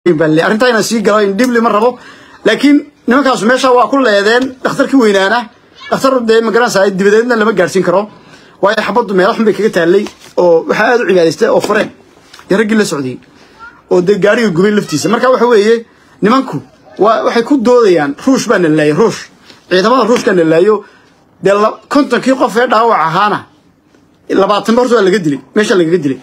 balle arrintaa inaan sii galo in dhibli ma rabo laakiin nimankaasu meesha waa ku leedeen dhakhtarkii weynaana dhakhtar dee magaranaysaa dibadeedna lama gaadhsiin karo waayo xabaddu meelo xun bay kaga taallay oo waxaa aad u cibaadaystay oo fureen iyo raggii la socday oo dee gaariga gubay laftiisa marka waxa weeye nimanku waa waxay ku doodayaan ruush baa na laayay ruush ciidamada ruushka na laayo dee kontonkii qof ee dhaawac ahaana labaatan horta waa laga dilay meesha lagaga dilay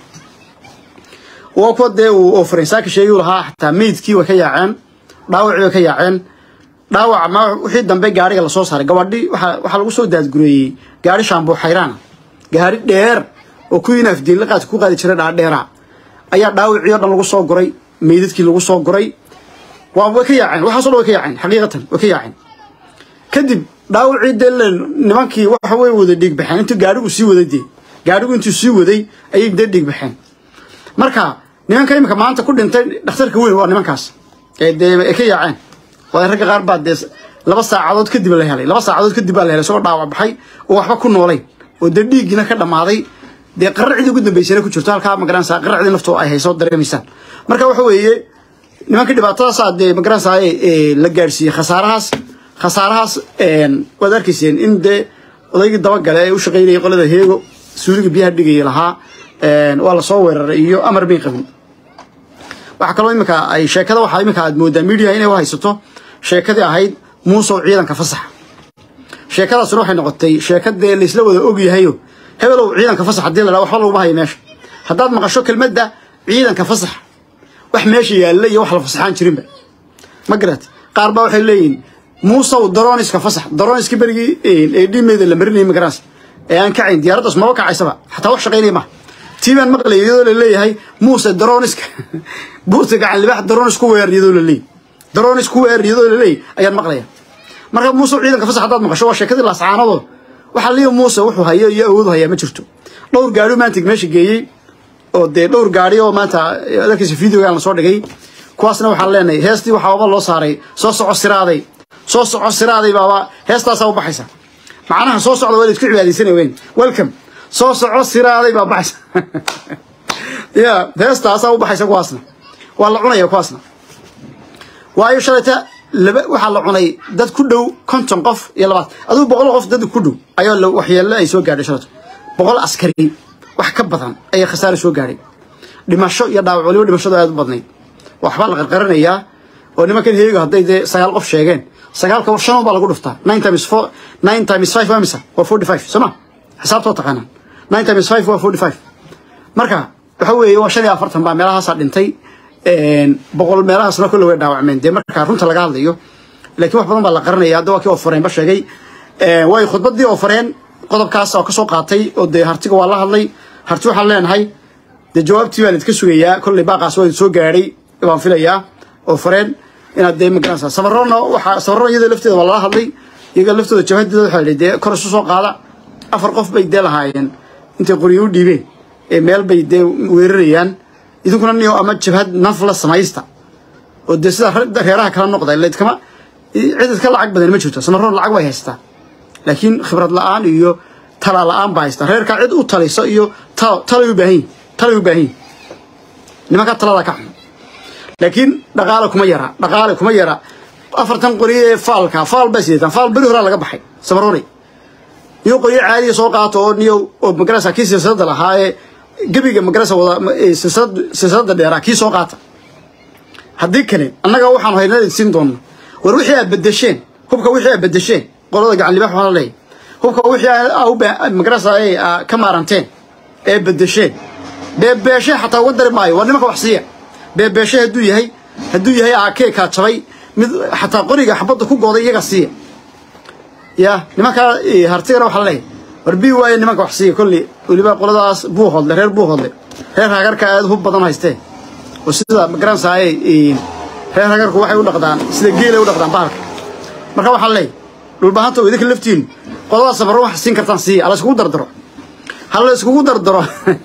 waa kuwa dee uu oo faransaaka sheegi lahaa xataa meydkii way ka yaaceen dhaawacii way ka yaaceen dhaawac ma wixii dambe gaariga lasoo saaray gabadhi waxaa waxaa lagu soo daadgureeyey gaari shaambuu xayraana gaari dheer oo kuwii naafdiin la qaad ku qaadi jiray dhaadheera ayaa dhaawacii oo dhan lagu soo guray meydadkii lagu soo guray waa way ka yaaceen waxaasoo dhan way ka yaaceen xaqiiqatan way ka yaaceen kadib dhaawacii dee nimankii waxa way wada dhiig baxeen intuu gaarigu sii waday dee gaarigu intuu sii waday ayay dee dhiig baxeen marka nimanka imika maanta ku dhintay dhakhtarka weyn waa nimankaas ee dee ay ka yaaceen waa ragga qaar baa dee laba saacadood kadib la helay laba saacadood kadib baa la helay isagoo dhaawac baxay oo waxba ku noolayn oo dee dhiiggiina ka dhammaaday dee qararcidii ugu dambeysana ku jirto halkaa magaranaysaa qararcidii naftoo ay hayso dareemaysaan marka waxa weeye nimanka dhibaatadaasaa dee magaranaysaa la gaadhsiiyey khasaarahaas khasaarahaas waad arkayseen in dee odaygii dabagale ee u shaqaynayay qolada heego suuliga biyaha dhigaya lahaa waa lasoo weeraray iyo amar bay qabin waxaa kaloo imika ay sheekada waxaa imika aad moodaa media inay u haysato sheekadii ahayd muusow ciidanka fasaxa sheekadaasuna waxay noqotay sheekadee laysla wada ogyahayo hebelow ciidanka fasax haddii la dhaha waxba laguma hayo meesha haddaad maqasho kelmadda ciidanka fasax wax meesha yaalla iyo wax la fasaxaan jirinba ma garat qaar baa waxay leeyihin muusow daroniska fasax daroniska berigii ee dhimeeda la marinayay magaranaysa ee aan kacayn diyaaraddaas maba kacaysaba xataa wax shaqaynaya maha tii baan maqlay iyadoo la leeyahay muuse daroniska buurta gacan libax daronis ku weer iyadoo la leeyahay daronis ku weer iyadoo la leeyahay ayaan maqlaya marka muuse ciidanka fasax haddaad maqasho waa sheekadii laascaanadoo waxaa liya muuse wuxuu hayo iyo awoodu hayaa ma jirto dhowr gaari maanta meesha geeyey oo dee dhowr gaari oo maanta adarkiisa videogaan lasoo dhigay kuwaasna waxaan leenahay heestii waxaa oba loo saaray soo soco siraaday soo soco siraaday baaba heestaasaa u baxaysa macnaha soo socda waa la isku cibaadaysanay weyn welcome soo soco siraaday baa baxaysa ya heestaasaa u baxaysa kuwaasna waa la cunaya kuwaasna waayo shalayta laba waxaa la cunay dad ku dhow konton qof iyo labaad aduu boqol qof dad ku dhow ayaa waxyeello ay soo gaadhay shalayto boqol askari wax ka badan ayaa khasaare soo gaadhay dhimasho iyo dhaawac waliba dhimashadu aad u badnayd waxbaa la qarqaranayaa oo nimankan heega hadday dee sagaal qof sheegeen sagaalka shan baa lagu dhuftaa nine times four nine times five waa misa waa forty five soo ma xisaabtoo taqaanaan nine times five waa forty five marka waxa weeye waa shan iyo afartan baa meelahaasaa dhintay boqol meelahaasna kolle way dhaawacmeen dee markaa runta laga hadlayo laakiin wax badan baa la qaranaya hadda waa kii oofareenba sheegay way khudbaddii oofareen qodobkaas oo kasoo qaatay oo dee hartiga waa la hadlay harti waxaan leenahay dee jawaabtii baan idinka sugayaa kolley baaqaas waa idin soo gaadhay baan filayaa oofareen inaad dee magaranaysaa safarona waxaa safarona iyada lafteeda waa lala hadlay iyaga laftooda jabhadeeda waxaa la dee kor isu soo qaada afar qof bay dee lahaayeen intay qoryo u dhiibeen ee meel bay dee weerarayaan idinkuna niyo ama jabhad nafla samaysta oo dee sida reeraha kala noqda ladkama cid iska lacag badan ma jirto samaroon lacag way haystaa laakiin khibrad la-aan iyo tala la-aan baa haystaa reerkaa cid u taliso iyo talay u baahan yihin talay u baahan yihin nimanka talada ka xun laakiin dhaqaale kuma yara dhaqaale kuma yara afartan qori ee faalka faal baa sideetan faal beri horaa laga baxay samaroonay iyo qoryo caadiya soo qaato oo niyo oo magarasa kii silsilada lahaa ee gebiga magarasa wada silsilada dheeraa kii soo qaata haddii kale annaga waxaan haynaa siin doona war wixii aad bedesheen hubka wixii aad bedesheen qolada gacan libaax waxaa leeyahay hubka wixii magarasa ka maaranteen ee bedesheen beebeeshe xataa uga dari maayo waa nimanka wax siiya beebeeshe hadduu yahay hadduu yahay aakee kaa jabay mid xataa qoriga xabadda ku gooday iyaga siiya ya nimankaa hartigana waxaa leeyahay war bii waaye nimanka wax siiya kolley weliba qoladaas buu hodle reer buu hodle reer hagarka aad hub badan haystee oo sida magaranaysaa reer hagarku waxay u dhaqdaan sida geelay u dhaqdaan bahalka marka waxaa leeyahay dhulbahanta oo idinka laftiin qoladaas sabarro wax siin kartaan siiya ha la iskugu dardaro ha la iskugu dardaro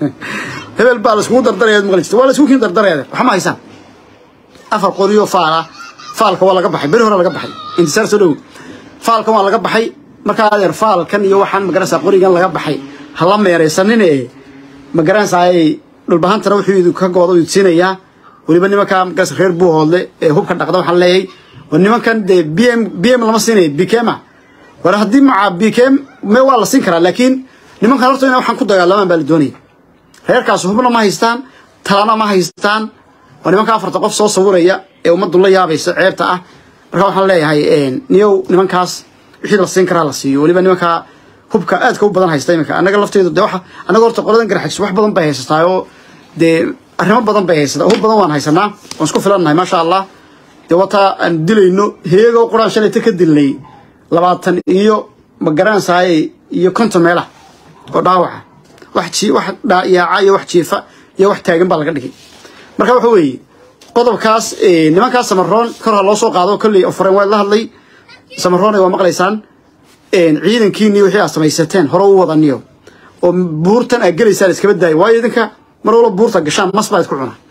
hebel baa la iskugu dardaraya maqli jirta waa la iskugu kiin dardaraya waxa ma haysaan afar qoriyo faala faalka waa laga baxay beri hore laga baxay intisaar soo dhow faalkan waa laga baxay markaa adeer faalkan iyo waxaan magaranaysaa qorigan laga baxay hala meeraysanine magaranaysaa dhulbahantana wuxuu idinka gooda idin siinayaa weliba nimanka markaas reer buuhoodle ee hubka dhaqda waxaan leeyahay oo nimankan dee b m b m lama siinayo bkma war haddii maca bkm me waa la siin karaa laakiin nimankan horta ina waxaan ku dagaalamaan baa la doonaya reerkaas hubna ma haystaan talana ma haystaan waa nimanka afarta qof soo sawiraya ee ummaddu la yaabaysa ceebta ah marka waxaan leeyahay niyow nimankaas wixii la siin karaa la siiyo weliba nimanka hubka aadka u badan haysta iminka annaga lafteedu de waxa annaga horta qoladan garxajis wax badan bay haysataa oo dee arrimo badan bay haysataa hub badan waan haysanaa waan isku filannahay maasha allah dee wataa aan dilayno heegoo quraan shalayta ka dilnay labaatan iyo magaransahay iyo konton meelah oo dhaawaca wax ji wax yaaca iyo wax jiifa iyo wax taagan baa laga dhigay marka waxa weeye qodobkaas nimankaas samaroon kor ha loo soo qaado kolley ofureen waa la hadlay samaroon waa maqlaysaan ciidankiini wixii aad samaysateen hore u wadaniyo oo buurtan aad gelaysaan iskaba daaya waayo idinka mar walba buurta gashaan mas baa isku cunaa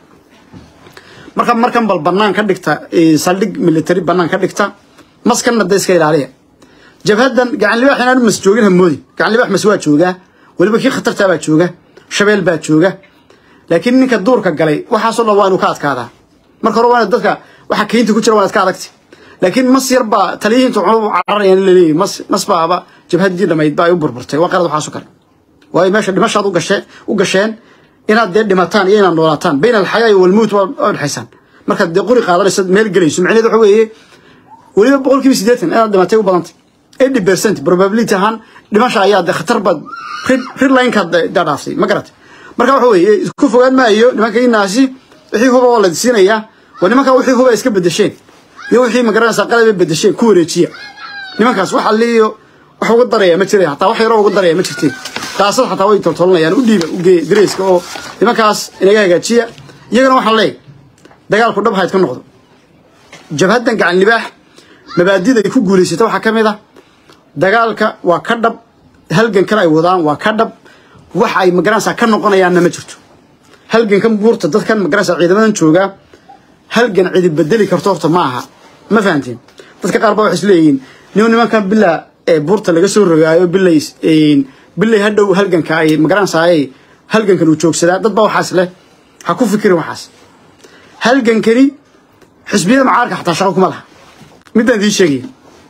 marka markan bal banaan ka dhigta saldhig military banaan ka dhigta maskanna da iska ilaaliya jabhadan gacan libaax inaan mas joogin hamoodi gacan libaax mas waa joogaa weliba kii khatartaa baa jooga shabeel baa jooga laakiin ninka duurka galay waxaasoo dhan waa inuu ka adkaadaa marka hore waana dadka waxa keynta ku jira waa iska adagti laakiin mas yar baa taliyihiinta cunub cararayaan laleeyahy mas mas baaba jabhadii dhamayd baa ay u burburtay waa qalad waxaasoo kale waayo meesha dhimashaad ugashe u gasheen inaad dee dhimataan iyo inaad noolaataan bayna alxayaa iyo walmowt waa dhexaysaan markaad dee quri qaadanayso meel gelayso macnaheed waxa weeye weliba boqolkiiba siddeetan inaad dhimatay u badantay eighty percent probability ahaan dhimasha ayaa dee khatar baad rid linekaad daa dhaaftay ma garatay marka waxa weeye isku fogaan maayo nimanka inaasi wixii huba waa la siinayaa waa nimanka wixii huba iska bedesheen iyo wixii magaranaysaa qalabay bedesheen ku wareejiya nimankaas waxa liiyo wax uga daraya ma jireen hataa wax yaroo uga daraya ma jirteen daasad xataa way toltolanayaan u dhiiba ugeey dareyska oo nimankaas inaga hagaajiya iyagana waxaan leeyahay dagaalku dhab hayd ka noqdo jabhaddan gacan libaax mabaadida ay ku guulaysata waxaa ka mid ah dagaalka waa ka dhab halgan kale ay wadaan waa ka dhab wax ay magaranaysaa ka noqonayaanna ma jirto halgankan buurta dadkan magaranaysaa ciidamadan joogaa halgan cidi bedeli karto horta ma aha ma fahanteen dadka qaar baa waxay isleeyihiin nin nimankan bilaa ee buurta laga soo rogaayo bilay bilay hadhow halganka ay magaranaysaa halgankan uu joogsadaa dad baa waxaas leh ha ku fikirin waxaas halgankani xisbiyada macaarka xataa shaqo kuma laha midaan idiin sheegaya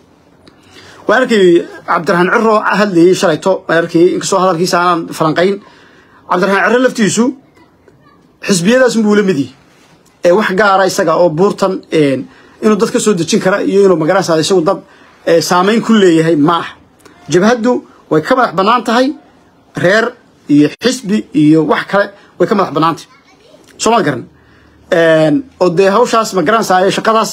waan arkay cabdiraxmaan ciro hadlayay shalayto waan arkayay inkastoo hadalkiisa aanan falanqayn cabdiraxmaan ciro laftiisu xisbiyadaas buu la mid yahay ee wax gaara isaga oo buurtan inuu dad ka soo dejin kara iyo inuu magaranaysaa isagu dad saamayn ku leeyahay ma aha jabhaddu way ka madax bannaan tahay reer iyo xisbi iyo wax kale way ka madax bannaan tahay soo ma garan oo dee hawshaas magaranaysaa shaqadaas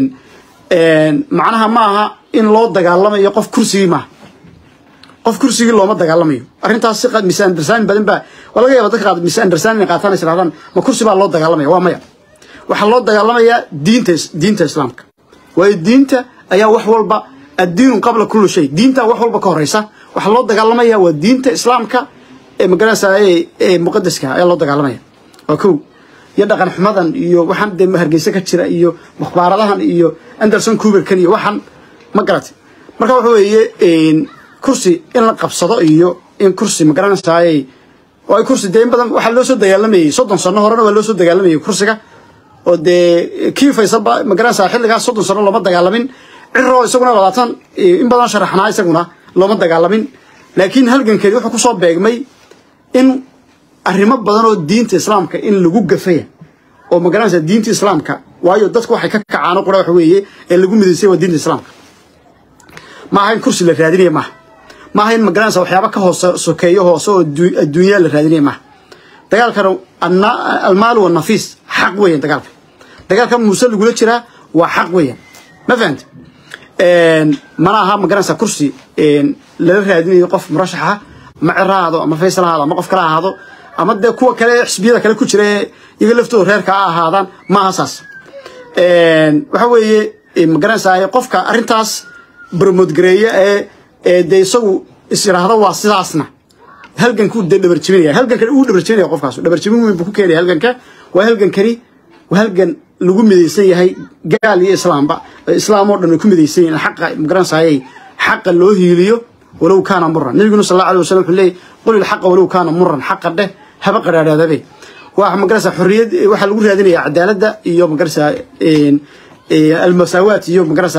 macnaha ma aha in loo dagaalamayo qof kursigii maaha qof kursigii looma dagaalamayo arrintaas si misunderstanding badan baa waa laga yaaba dadka qaad misunderstanding qaataan is rahdaan ma kursi baa loo dagaalamaya waa maya waxaa loo dagaalamayaa diinta diinta islaamka waayo diinta ayaa wax walba addiinu qabla kulli shay diinta wax walba ka horeysa waxaa loo dagaalamaya waa diinta islaamka ee magaranaysaa ee muqadaska ayaa loo dagaalamaya waa kow iyo dhaqan xumadan iyo waxaan dee hargeysa ka jira iyo mukhbaaradahan iyo anderson cuberkan iyo waxaan ma garatay marka waxa weeye kursi in la qabsado iyo in kursi ma garanaysaay oo ay kursi dee in badan waxaa loo soo dagaalamayay soddon sano horena waa loo soo dagaalamayay kursiga oo dee kii faysaba ma garanaysaa xilligaas soddon sano looma dagaalamin ciro isaguna labaatan in badan sharaxnaa isaguna looma dagaalamin laakiin halgankeedi wuxuu kusoo beegmay in arrimo badan oo diinta islaamka in lagu gafaya oo magaranaysa diinta islaamka waayo dadku waxay ka kacaano qura waxa weeye ee lagu midaysay waa diinta islaamka maaha in kursi la raadinaya maaha maaha in magaranaysa waxyaaba ka hoose sokeeyo hoose oo adduunyaa la raadinaya maaha dagaalkana almaalu wanafiis xaq weeyaan dagaalka dagaalka muuse lagula jiraa waa xaq weeyaan ma fahanta mana aha magaranaysa kursi lala raadinayo qof murashax ah ama cir ha ahaado ama faysal ha ahaado ama qof kale ha ahaado ama dee kuwa kale xisbiyada kale ku jira ee iyaga laftooda reerka ha ahaadaan maaha saas waxa weeye magaranaysaa qofka arrintaas barmoodgareeya ee ee dee isagu is yidhaahdo waa sidaasna halgankuu dee dhabarjibinaya halgankan uu dhabarjibinaya qofkaas dhabarjibin weyn buu ku keenaya halganka waa halgankani waa halgan lagu midaysan yahay gaal iyo islaamba islaam oo dhan way ku midaysan yihiin xaqa magaranaysaayay xaqa loo hiiliyo walow kaana muran nabiguna sal alla alay wasalam wuxuu leeyay qul ilxaqa walow kaana muran xaqa dheh haba qadhaadhaadabe waa magarasa xorriyad waxaa lagu raadinaya cadaaladda iyo magarasa almasaawaat iyo magarasa